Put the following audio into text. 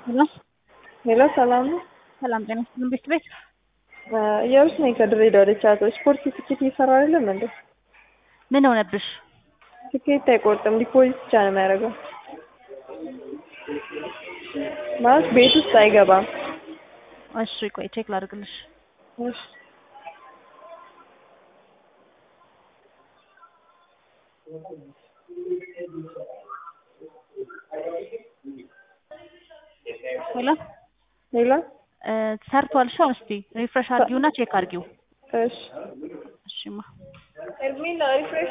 ሄሎ ሄሎ ሰላም ነው። ሰላም ጤና ይስጥልን ቤት ቤት እየሩስ ነኝ ከድሬዳዋ ወደ ቻቶ ስፖርት ትኬት እየሰራ አይደለም እንዴ? ምን ሆነብሽ? ትኬት አይቆርጥም፣ ዲፖዚት ብቻ ነው የሚያደርገው። ማለት ቤት ውስጥ አይገባም። እሺ ቆይ ቼክ ላድርግልሽ። እሺ ሄሎ ሄሎ እ ሰርቷል። እሺ አሁን እስቲ ሪፍሬሽ አድርጊውና ቼክ አድርጊው። እሺ እሺማ ኤርሚና ሪፍሬሽ